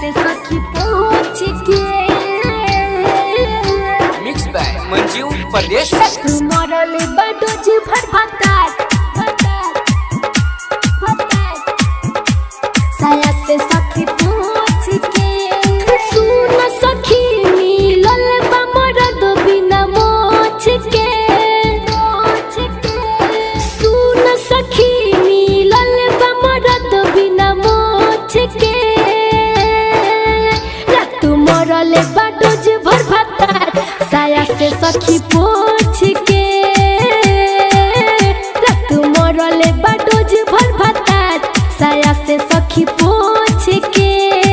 से सखी पहुँच के मिक्स बाय मंजू परदेश मरल बडोज भर भतात भतात भतात साया से सखी पहुँच के सुन सखी मिलल बा मरद बिना मोछ के मोछ के सुन सखी मिलल बा मरद बिना मोछ के रात मरल बडोज भर भतात साया से सखी पोछ के रात मरल बडोज भर भतात साया से सखी पोछ के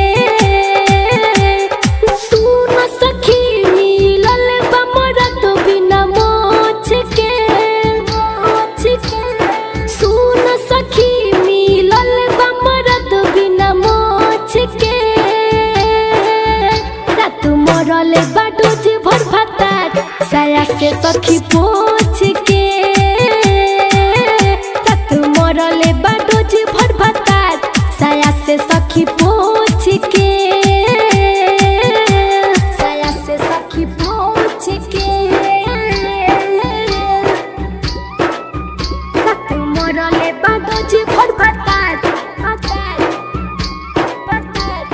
सुन सखी मिलल बा मरद बिना मोछ के मोछ के सुन सखी मिलल बा मरद बिना मोछ के रात मरल बाडोज भर भतात साया से सखी पोछ के रात मरल बाडोज भर भतात साया से सखी पोछ के साया से सखी पोछ के रात मरल बाडोज भर भतात भतात भतात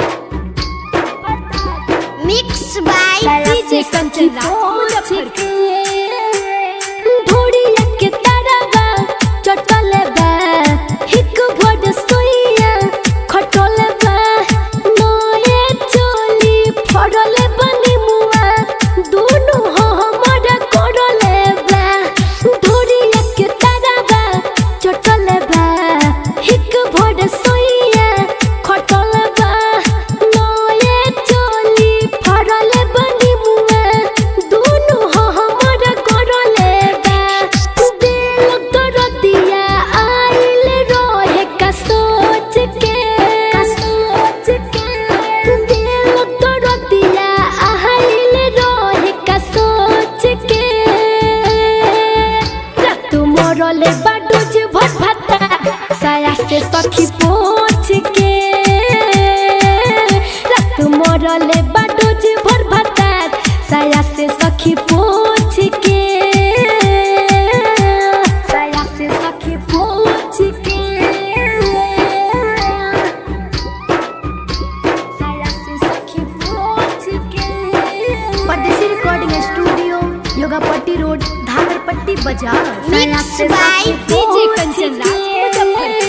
भतात मिक्स बाय साया डीजे से कंचन सखी राज पोछ के ढोड़िया के तरवा चटल बा हिक भोड सोइया खटल बा नए चोली फड़ल बनी मुआ दोनों हमर करल बा ढोड़िया के तरवा चटल बा हिक भोड सोइया खटल बा नए चोली फड़ल बनी मुआ दोनों हमर करल बा दिल कर दिया आइल रोहे का सोच के का सोच के दिल कर दिया आइल रोहे का सोच के रात मरल बाडोज भर भता साया से सखी पोछ के रात मरल बाडोज भर भता साया से सखी पोछ के साया से सखी पोछ के साया से सखी पोछ के परदेसी recording studio Yogapatti road Dhagarpatti बाजार mix by DJ Kanchan Raj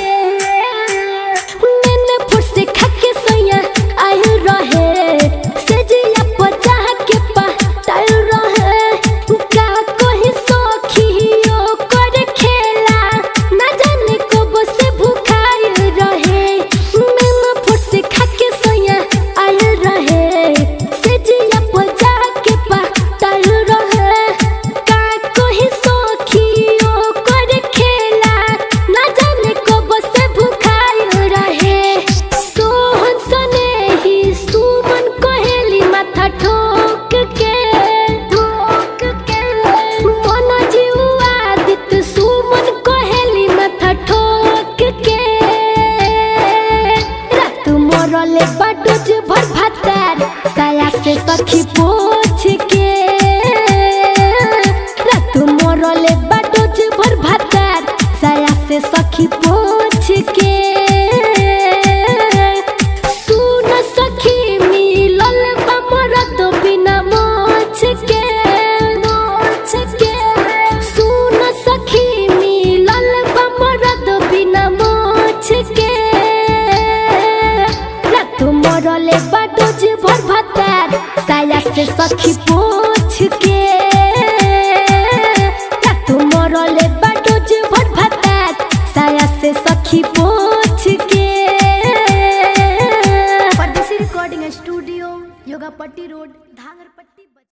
मैंने फुर्से खाके सोया आयु रहे सजिया पचा के पायल रहे का कोई सखियो कर खेला ना जाने कब से भूखाई रहे मैंने फुर्से खाके सोया आयु रहे सजिया पचा के पायल रहे का कोई सखियो कर खेला ना जाने कब से भूखाई रहे सोहन सने ही सुमन कहेली माथा ठोक के ठोक के मन जीवा दित सुमन कहेली माथा ठोक के रात मरले बाडोज भर भातार साया से सखी पोछ के रात मरले बाडोज भर भातार साया से सखी पोछ के सुन सखी मिलल बा मरद बिना मोछ के मोछ के सुन सखी मिलल बा मरद बिना मोछ के रात मरले बाडोज भर भतार साया से सखी पोछ के रात मरले बाडोज भर भतार साया से सखी पोछ के परदेसी रिकॉर्डिंग स्टूडियो योगापट्टी रोड